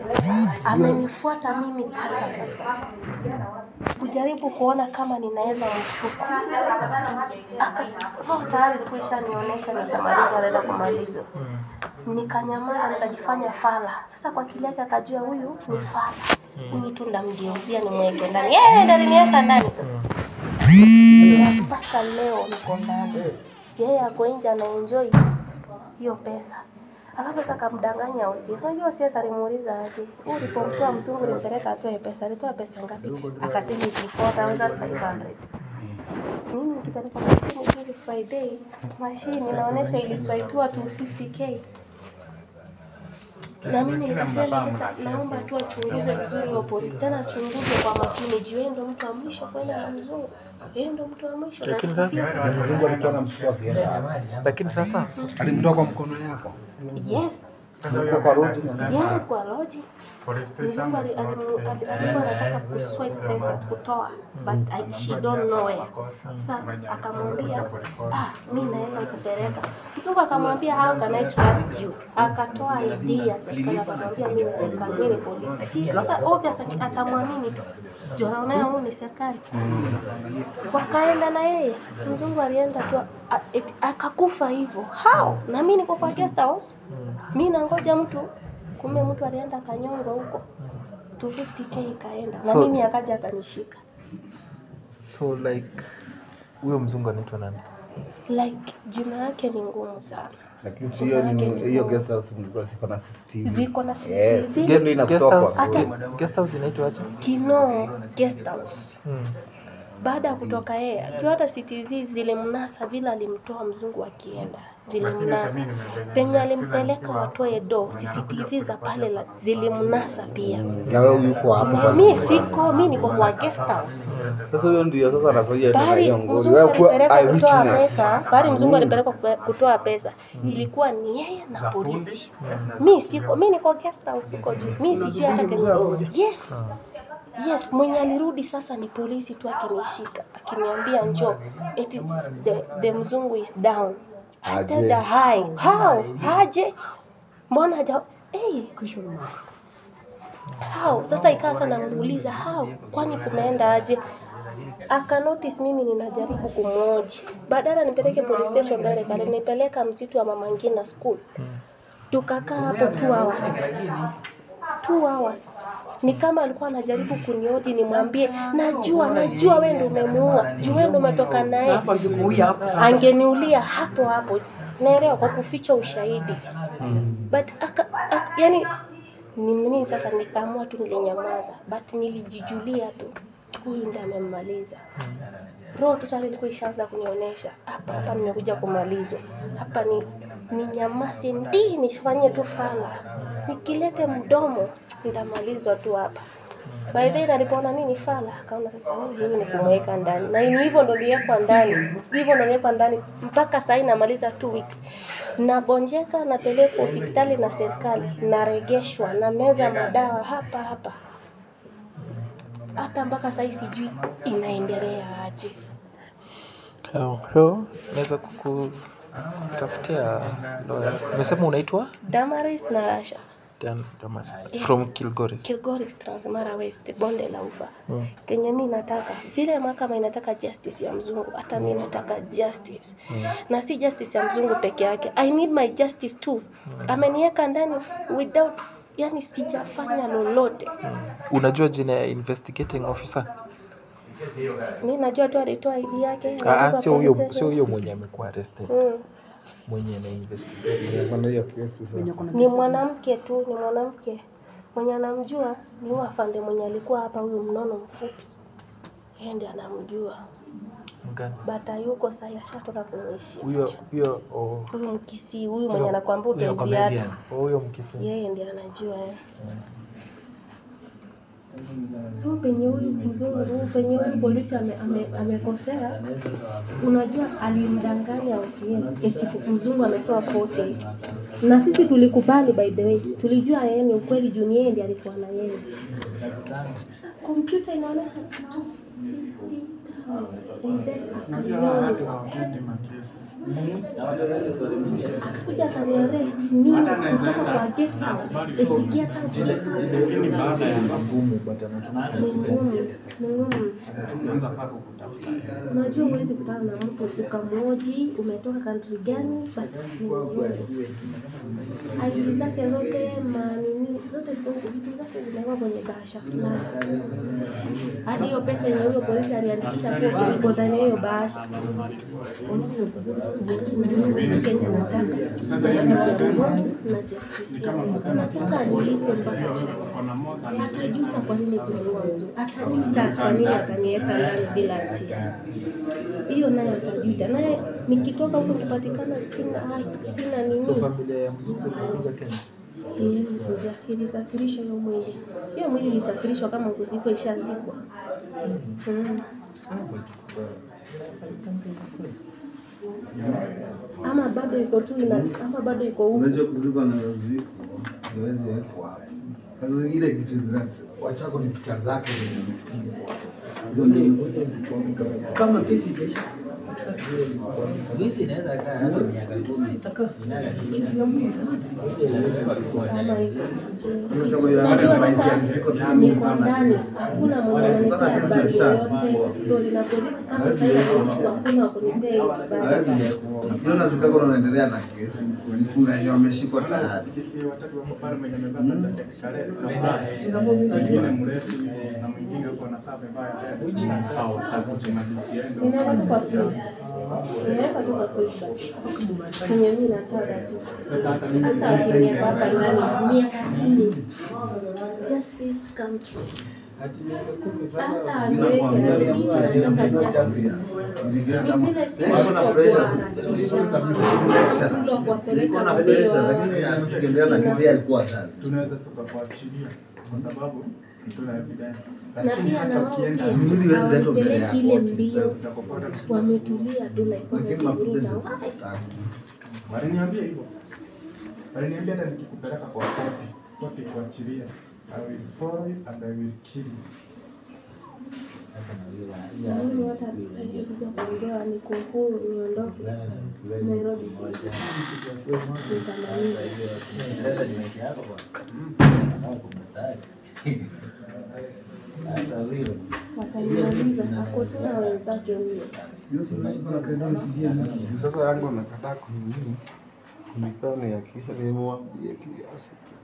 amenifuata mimi kasa sasa kujaribu kuona kama ninaweza mshuku Aka- roho tayari ilikuwa ishanionyesha nikamaliza naenda kumalizwa nikanyamaza nikajifanya fala sasa kwa akili yake akajua huyu ni fala huyu tu ndamgeuzia nimweke ndani yeye ndo aliniweka ndani sasa mpaka leo niko ndani yeye ako nje anaenjoy hiyo pesa alafu sasa akamdanganya OCS. Unajua OCS alimuuliza aje, "Wewe ulipomtoa mzungu ulimpeleka atoe pesa, alitoa pesa ngapi?" Akasema ni 4500. Mimi nikipeleka mashine juzi Friday, mashine inaonyesha iliswaipiwa 250k. Na mimi nikasema sasa naomba tu achunguze vizuri hiyo polisi. Tena achunguze kwa makini. Juu yeye ndo mtu wa mwisho kwenda na mzungu. Yeye ndo mtu wa mwisho. Lakini sasa Mzungu alikuwa anamchukua akienda. lakini sasa Alimtoa kwa mkono yako. Yes. Alikuwa kwa road na Yes, kwa logic. Mzungu ali- alimu- ali- alikuwa anataka kuswipe pesa kutoa but I, she don't know where. Sasa akamwambia ah, mi naweza kupeleka. Mzungu akamwambia how can I trust you? Akatoa ID ya serikali akamwambia mimi ni serikali, mimi ni polisi. Sasa obvious ati- atamwamini tu. Juu anaona huyu ni serikali. Wakaenda na yeye. Mzungu alienda tu a- eti- akakufa hivyo. How? Na mimi niko kwa guest house. Mimi nangoja mtu kumbe mtu alienda akanyongwa huko 250k ikaenda na So- mimi akaja akanishika so like huyo mzungu anaitwa nani? like jina yake ni ngumu sana lakini si hiyo ni hiyo guest house mlikuwa ziko na CCTV. ziko na Yes. CCTV Guest- Ndio inakutoa kwa house, Hata- guest house inaitwa aje? Kino guest house Hmm. baada ya kutoka yeye juu hata CCTV zilimnasa vile alimtoa mzungu akienda zilimnasa penye alimpeleka watoe do CCTV za pale la- zilimnasa pia Na wewe yuko hapo kwa mi siko mi niko kwa guest house Sasa huyo ndio sasa anafanya tena Bari hiyo ngoli. mzungu Wewe kuwa alipelekwa kutoa eyewitness. pesa, bari mzungu alipelekwa kupe- kutoa pesa, ilikuwa ni yeye na polisi. Mi siko, mi niko guest house huko juu, mi sijui hata kenye. Yes, yes, mwenye alirudi sasa ni polisi tu akinishika, akiniambia njoo, eti the, the mzungu is down. I tell Aje. the hi, how, aje, mbona haja, hey, how sasa ikawa sana namuuliza how kwani kumeenda aje aka notice mimi ninajaribu kumwoji badala nipeleke police station direct alinipeleka msitu wa mama ngina school tukakaa hapo two hours two hours ni kama alikuwa anajaribu kunioji nimwambie najua najua wewe ndio umemuua juu wewe ndio umetoka naye angeniulia hapo hapo naelewa kwa kuficha ushahidi but aka, aka, yani ni nini sasa nikaamua tu nilinyamaza but nilijijulia tu huyu ndiye amemmaliza roho tu tayari ilikuwa ishaanza kunionyesha hapa hapa nimekuja kumalizwa hapa ni ninyamaze ndii nifanye tu fala nikilete mdomo nitamalizwa tu hapa by then alipoona nini fala akaona sasa huyu mimi ni kumweka ndani na ni hivyo ndo niliwekwa ndani hivyo ndo niliwekwa ndani mpaka sahii namaliza two weeks nagonjeka napelekwa hospitali na serikali naregeshwa na meza madawa hapa hapa hata mpaka sahii sijui inaendelea aje Heo, heo, naweza kukutafutia lawyer. Umesema unaitwa Damaris na Asha Dan Damaris Yes. from Kilgoris. Kilgoris Transmara West, bonde la ufa. Mm. Kenye mi nataka vile mahakama inataka justice ya mzungu, hata mi nataka justice na si justice ya mzungu peke yake. I need my justice too. Ameniweka ndani without, yani sijafanya lolote. Unajua jina ya investigating officer? Mi najua tu alitoa ID yake. Ah, ah, alikuwa sio huyo police sio huyo mwenye amekuwa arrested. Mm. Mwenye ana investigate. Kuna hiyo kesi sasa. Ni mwanamke tu, ni mwanamke mwenye anamjua ni huyu afande mwenye alikuwa hapa, huyu mnono mfupi, yeye ndiye anamjua, Mgani? but hayuko sasa, ashatoka kwenye shift. Huyo huyo oh, Huyu mkisi huyu mwenye anakuambia utoe viatu, oh, huyo mkisi. yeye ndiye anajua eh. So penye huyu mzungu, penye huyu polisi ame- ame- amekosea, unajua alimdanganya OCS eti mzungu ametoa 40 na sisi tulikubali, by the way, tulijua yeye ni ukweli juu ni yeye ndiye alikuwa na yeye. Sasa kompyuta inaonyesha kitu and then akanioa akakuja akaniarrest mimi kutoka kwa guest house ikikia tatu Lakini baada ya magumu but ni anatumia ngumu ni ngumu unaanza faa kukutafuta. unajua huwezi kutana na mtu ukamwoji umetoka country gani but ni mzuri ID zake zote manini zote ziko huko, vitu zake zimewekwa kwenye bahasha fulani hadi hiyo pesa yenye huyo polisi aliandikisha kwa iko ndani ya hiyo bahasha Akinunua Kenya nataka justice ya Mungu na justice ya Mungu nataka nilipe mpaka shamba atajuta kwa nini kununua mzuri, atajuta kwa nini akaniweka ndani bila hatia. Hiyo nayo atajuta. Naye nikitoka huko nikipatikana sina haki, sina So nini, familia ya mzungu ilikuja Kenya. iwezi kuja, ilisafirishwa hiyo mwili. Hiyo mwili ilisafirishwa kama kuzikwa, ishazikwa. Mm. Ama bado iko tu ina, ama bado iko huko. Unajua kuzikwa na ziko haiwezi wekwa hapo. Sasa zingine kitu zina wachako ni picha zake zimepigwa. Hizo ndio kama kesi ijaisha Wizi inaweza kaa hata miaka kumi. kesi ya mwili kama hivyo sijui. kama hiyo Unajua hapa sasa maisha ziko tu niko ndani, hakuna mwenye ananipea habari yoyote story na polisi. Kama sasa hivi ameshikwa, hakuna wa kunipea hiyo habari. hawezi wekwa. Ukiona zikako unaendelea na kesi, kuna wenye wameshikwa tayari. watatu wako pale mwenye amevaa jacket sare kama mwingine mrefu hivyo na mwingine uko na saa mbaya hao watatu malizia Sinaweka tu kwa fridge. Nimeweka tu kwa fridge. Kwenye mimi nataka tu. sasa hata mimi Hata wakiniweka hapa ndani miaka kumi. Justice come true. Hata aniweke ati mimi nataka justice. Ni vile si Niko na watu pressure. kuharakisha. Pressure. Sio kuwapeleka Niko na mbio. pressure, lakini hata tukiendelea na kesi alikuwa sasa. tunaweza tukakuachilia kwa sababu tuna evidence Na pia na wao pia Mzuri huwezi letwa mbele ya hawapeleki ile koti. mbio. tutakufuata Wametulia tu like Lakini mafuta wamevuruta. ndio Why? zikutaka. waliniambia hivyo waliniambia hata nikikupeleka kwa koti koti kuachilia I will follow you and I will kill you Mimi hata sikuja kuongea niko huru niondoke Nairobi City. Nitamaliza. Watanimaliza ako tu na wenzake huyo. Sasa yangu amekataa kunini kunipea nihakikisha nimemwambia kiasi